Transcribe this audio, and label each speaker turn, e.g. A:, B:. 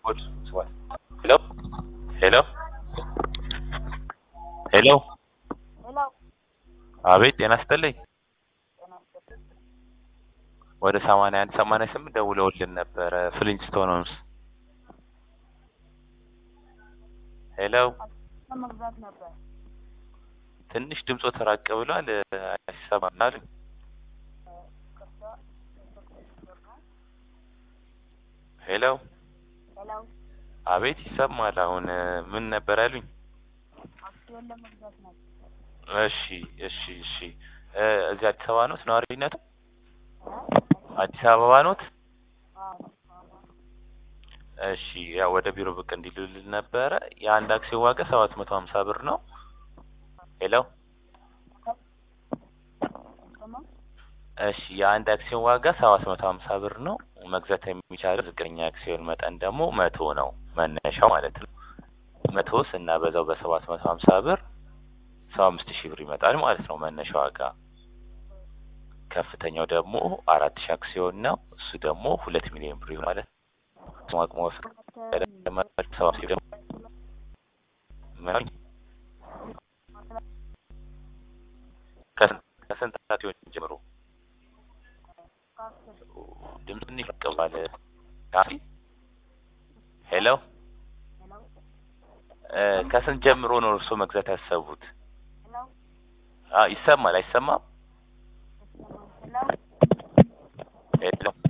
A: ሄሎ ሄሎ ሄሎ
B: ሄሎ
A: አቤት ጤና ይስጥልኝ
B: ጤና ይስጥልኝ።
A: ወደ ሰማንያ አንድ ሰማንያ ስምንት ደውለውልን ነበረ ፍሊንስቶን ሆምስ ሄሎ
B: ለመግዛት ነበር።
A: ትንሽ ድምፆ ተራቅ ብሏል አይሰማም አሉኝ
B: ከዛ ብር ነው።
A: ሄሎ
B: ሄሎ
A: አቤት ይሰማል አሁን ምን ነበር ያሉኝ
B: አክሲዮን ለመግዛት ነበር።
A: እሺ እሺ እሺ እ እዚህ አዲስ አበባ ኖት ነዋሪነቱ አዲስ አበባ ኖት
B: አዎ
A: እሺ ያው ወደ ቢሮ ብቅ እንዲሉልን ነበረ የአንድ አክሲዮን ዋጋ ሰባት መቶ ሀምሳ ብር ነው ሄሎ
B: ስማ
A: እሺ የአንድ አክሲዮን ዋጋ ሰባት መቶ ሀምሳ ብር ነው መግዛት የሚቻለው ዝቅተኛ አክሲዮን መጠን ደግሞ መቶ ነው መነሻው ማለት ነው መቶ ስናበዛው በሰባት መቶ ሀምሳ ብር ሰባ አምስት ሺህ ብር ይመጣል ማለት ነው መነሻ ዋጋ ከፍተኛው ደግሞ አራት ሺህ አክሲዮን ነው እሱ ደግሞ ሁለት ሚሊዮን ብር ይሆናል ማለት ነው እሱም አቅሙ ወፍር ሰባ ሺህ ደግሞ ምን አሉኝ? ከስንት ከስንት አክሲዮን ጀምሮ ድምፅ ትንሽ ይቀባል ካፊ ሄሎ
B: ሄሎ
A: እ ከስንት ጀምሮ ነው እርስዎ መግዛት ያሰቡት
B: ሄሎ
A: አ ይሰማል አይሰማም
B: ሄሎ
A: ሄሎ